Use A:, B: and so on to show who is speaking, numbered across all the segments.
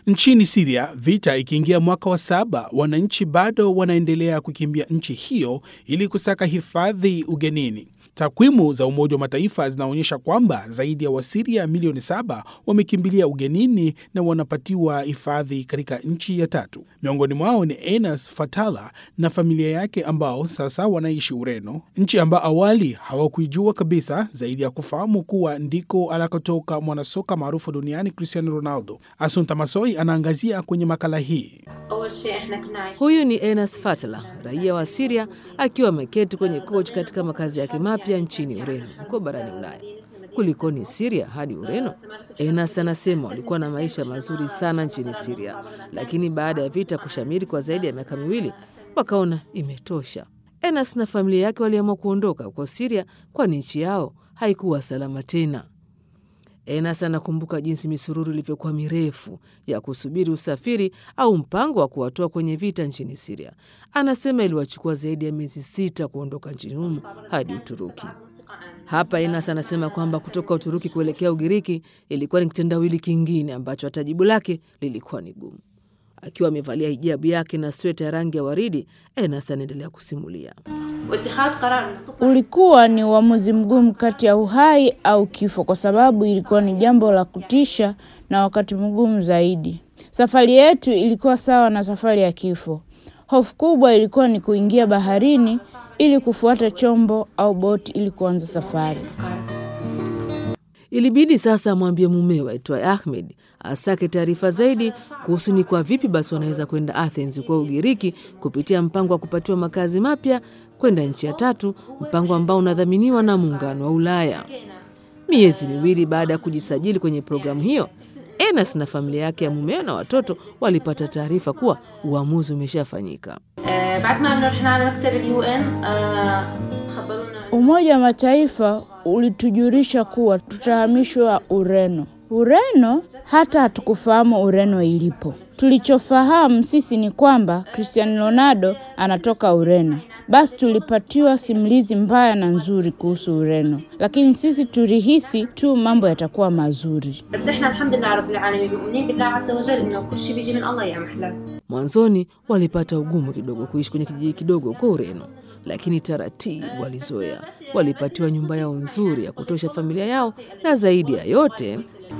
A: Nchini Siria, vita ikiingia mwaka wa saba, wananchi bado wanaendelea kukimbia nchi hiyo ili kusaka hifadhi ugenini. Takwimu za Umoja wa Mataifa zinaonyesha kwamba zaidi ya Wasiria milioni saba wamekimbilia ugenini na wanapatiwa hifadhi katika nchi ya tatu. Miongoni mwao ni Enas Fatala na familia yake ambao sasa wanaishi Ureno, nchi ambao awali hawakuijua kabisa, zaidi ya kufahamu kuwa ndiko anakotoka mwanasoka maarufu duniani Cristiano Ronaldo. Asunta Masoi anaangazia kwenye makala hii.
B: Huyu ni Enas Fatla, raia wa Siria, akiwa ameketi kwenye kochi katika makazi yake mapya nchini Ureno, huko barani Ulaya. Kulikoni Siria hadi Ureno? Enas anasema walikuwa na maisha mazuri sana nchini Siria, lakini baada ya vita kushamiri kwa zaidi ya miaka miwili, wakaona imetosha. Enas na familia yake waliamua kuondoka huko Siria, kwani nchi yao haikuwa salama tena. Enas anakumbuka jinsi misururu ilivyokuwa mirefu ya kusubiri usafiri au mpango wa kuwatoa kwenye vita nchini Siria. Anasema iliwachukua zaidi ya miezi sita kuondoka nchini humo hadi Uturuki. Hapa Enas anasema kwamba kutoka Uturuki kuelekea Ugiriki ilikuwa ni kitendawili kingine ambacho hata jibu lake lilikuwa ni gumu. Akiwa amevalia hijabu yake na sweta ya rangi ya waridi, Enas anaendelea kusimulia.
C: Ulikuwa ni uamuzi mgumu kati ya uhai au kifo, kwa sababu ilikuwa ni jambo la kutisha na wakati mgumu zaidi. Safari yetu ilikuwa sawa na safari ya kifo. Hofu kubwa ilikuwa ni kuingia baharini ili kufuata chombo au boti ili kuanza safari.
B: Ilibidi sasa amwambie mumewe aitwaye Ahmed asake taarifa zaidi kuhusu ni kwa vipi basi wanaweza kwenda Athens kwa Ugiriki kupitia mpango wa kupatiwa makazi mapya kwenda nchi ya tatu, mpango ambao unadhaminiwa na Muungano wa Ulaya. Miezi miwili baada ya kujisajili kwenye programu hiyo, Enas na familia yake ya mumeo na watoto walipata taarifa kuwa uamuzi umeshafanyika.
C: Umoja wa Mataifa ulitujulisha kuwa tutahamishwa Ureno. Ureno hata hatukufahamu Ureno ilipo. Tulichofahamu sisi ni kwamba Cristiano Ronaldo anatoka Ureno. Basi tulipatiwa simulizi mbaya na nzuri kuhusu Ureno, lakini sisi tulihisi tu mambo yatakuwa mazuri.
B: Mwanzoni walipata ugumu kidogo kuishi kwenye kijiji kidogo huko Ureno, lakini taratibu walizoea. Walipatiwa nyumba yao nzuri ya kutosha familia yao, na zaidi ya yote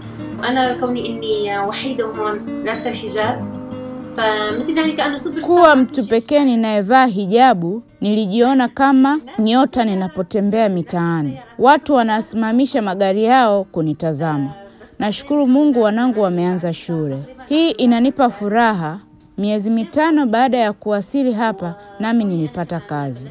C: kuwa mtu pekee ninayevaa hijabu, nilijiona kama nyota ninapotembea mitaani. Watu wanasimamisha magari yao kunitazama. Nashukuru Mungu wanangu wameanza shule. Hii inanipa furaha. Miezi mitano baada ya kuwasili hapa, nami nilipata kazi.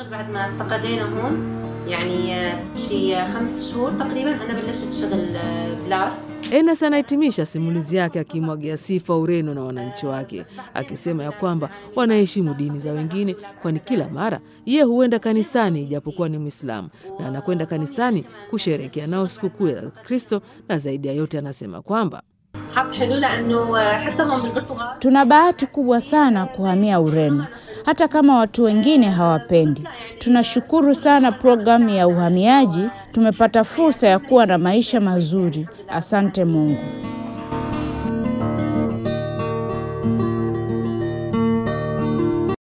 B: Enas anahitimisha simulizi yake akimwagia sifa Ureno na wananchi wake, akisema ya kwamba wanaheshimu dini za wengine, kwani kila mara ye huenda kanisani ijapokuwa ni Mwislamu na anakwenda kanisani kusherekea nao sikukuu ya Kristo, na zaidi ya yote anasema kwamba
C: Tuna bahati kubwa sana kuhamia Ureno, hata kama watu wengine hawapendi. Tunashukuru sana programu ya uhamiaji, tumepata fursa ya kuwa na maisha mazuri. Asante Mungu.